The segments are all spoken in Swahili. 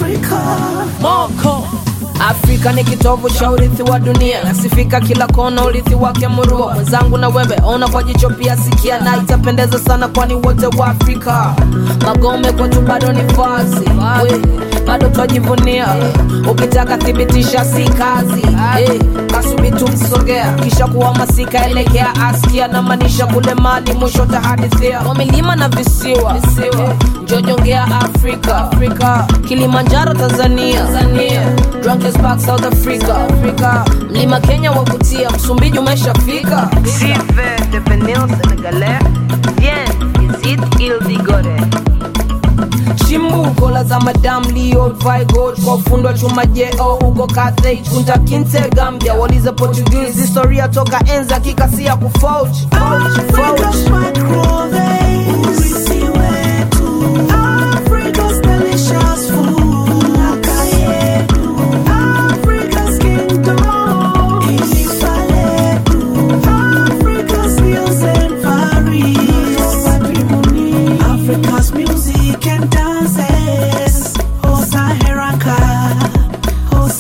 Africa. Moko Afrika ni kitovu cha urithi wa dunia, nasifika kila kona, urithi wake murua. Mwenzangu na wewe ona kwa jicho pia sikia, na itapendeza sana, kwani wote wa Afrika. Magome kwetu bado ni vazi, we, bado twajivunia. Ukitaka thibitisha si kazi, hey, kasubi tumsogea, kisha kuhamasika, elekea askia, na maanisha kule mali, mwisho tahadithia kwa milima na visiwa, visiwa. Njojongea Afrika, Afrika, Kilimanjaro Tanzania, Tanzania, Drunkest Park South Africa, Africa, Mlima Kenya wakutia, Msumbiji umeshafika. Vive devenir sénégalais. Viens, visite Île d'Igoré. Chimbuko la za Madam Leo Vigold kwa ufundo wa chuma jeo huko Carthage Kunta Kinte Gambia waliza Portuguese historia toka enza kikasia kufauch Africa's microwave. Urithi wetu. Africa's delicious food. Naka yetu. Africa's kingdom. Taifa letu. Africa's hills and valleys. Patrimony. Africa's music and dances. Oh Saharanka. Oh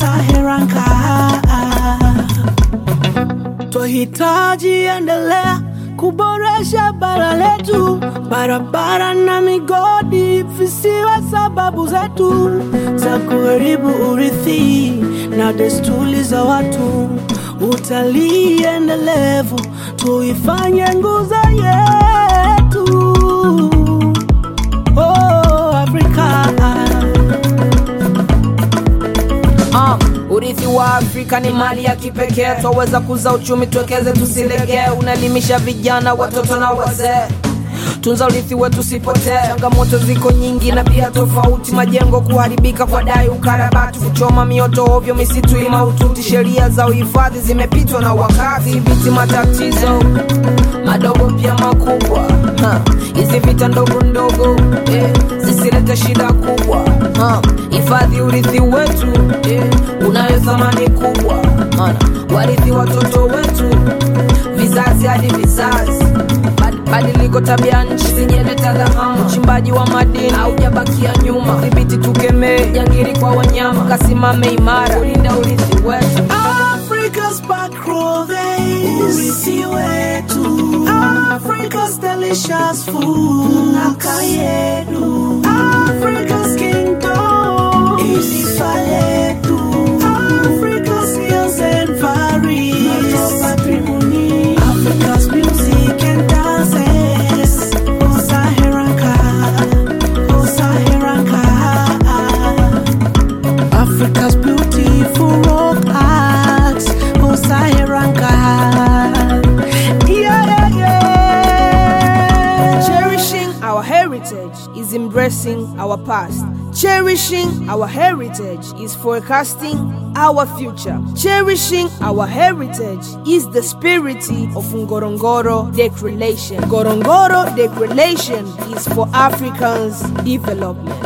Saharanka. Twahitaji endelea kuboresha bara letu, barabara na migodi visiwe sababu zetu za kuharibu urithi na desturi za watu. Utalii endelevu tuifanye nguzo yetu. Oh, Afrika. Ah, urithi wa Afrika ni mali ya kipekee, twaweza kuza uchumi, tuwekeze, tusilegee. Unaelimisha vijana, watoto na wazee. Tunza urithi wetu usipotee. Changamoto ziko nyingi na pia tofauti, majengo kuharibika kwa dai, ukarabati, kuchoma mioto ovyo, misitu imaututi. Sheria za uhifadhi zimepitwa na wakati, dhibiti matatizo madogo pia makubwa. Ha, Hizi vita ndogo ndogo eh, zisilete shida kubwa. Ha, Hifadhi urithi wetu eh, unayo thamani kubwa, maana warithi watoto wetu vizazi hadi vizazi. Bad- Badiliko tabia nchi sijeleta dhahama, uchimbaji wa madini haujabakia nyuma. Dhibiti tukemee jangiri kwa wanyama, kasimame imara kulinda urithi wetu. Africa's microwave. Urithi wetu. Africa's delicious food. Naka yetu. Africa's kingdom. Taifa letu. Africa's hills and valleys. Patrimony. Africa's music and dances. Oh Saharanka. Oh Saharanka. Africa's beautiful rock art, oh Saharanka. Yeah, yeah, yeah. Cherishing our heritage is embracing our past. Cherishing our heritage is forecasting our future. Cherishing our heritage is the spirit of Ngorongoro Declaration. Ngorongoro Declaration is for Africans' development.